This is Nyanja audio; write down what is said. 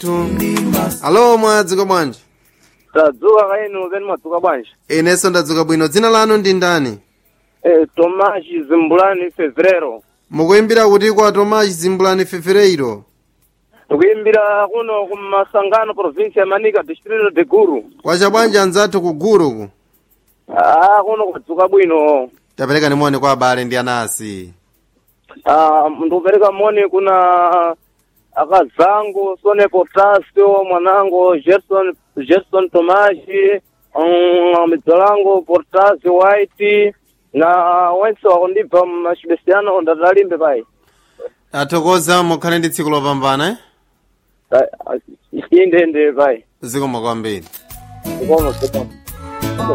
alo mwadzuka bwanji tadzuka kainu keni mwadzuka bwanji inenso ndadzuka bwino dzina lanu ndi ndani eh, tomashi zimbulani fevrero mukuimbira kuti kwa tomashi zimbulani fefereiro tikuimbira kuno kumasangano provinsi ya manika distrito de guru kwacha bwanji anzathu ku guruku ah kuno kwadzuka bwino tapereka ni moni kwa abale ndi anasi ah ndikupereka moni kuna akazangu sone potasio mwanangu gerson gerson tomashi um, midzolangu portasio white na wense wakundibva machibesiano ndatalimbe pai athokoza mukhale ndi tsiku lopambana eh? Ah, ah, inde inde pai zikomo kwambiri zikomo zikomo